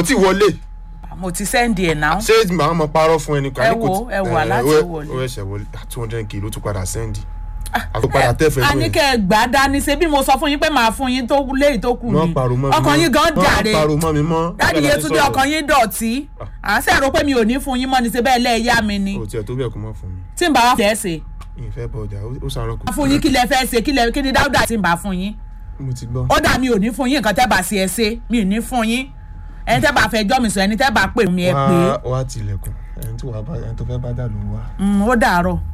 tí wọlé mo ti sẹ́ndì ẹ̀ náà ṣé màá mọ parọ́ fún ẹnì kan Ẹ ní kò wo, tí- ẹ wo ẹ, aláti ó- wọlé. ó ẹsẹ̀ wọlé two hundred kìló tún padà sẹ́ndì àtúpadà tẹ́fẹ̀ẹ́ a ní kẹ́ ẹ gbà á dání ṣe bí mo sọ fún yín pé màá fún yín tó léyìí tó kù wọ́n ni parọ́ mọ́ mi ọkàn mọ́. yín gan Wọ́n jàre parọ́ mọ́ mi mọ́ dáàdi Bẹ́ẹ̀ la Yétúndé sọ̀rọ̀. ọkàn yín dọ̀tí à ń sẹ́rò pé mi ò ní fún yín mọ́ ni ṣe bẹ́ẹ̀ lẹ́ẹ̀yá mi ni o tiẹ̀ tó bẹ́ẹ̀ kó má fún mi tí n bá wá fẹ́ ṣe ìfẹ́ bọ̀ ọjà ó sàárọ̀ kù. fún yín kí lẹ fẹ́ ṣe kí lẹ kí ni dáúdà tí n bá fún yín mo ti gbọ́. ó dà mi ò ní fún yín nǹkan tẹ́ bá ṣe ẹ ṣe mi ò ní fún yín ẹni tẹ́ bá fẹ́ jọ́ mi sọ ẹni tẹ́ bá pè mí ẹ pè é wá wá tilẹ̀kùn ẹni tí wàá bá ẹni tó fẹ́ bá dà ló ń wá. Mm, ó dàárọ̀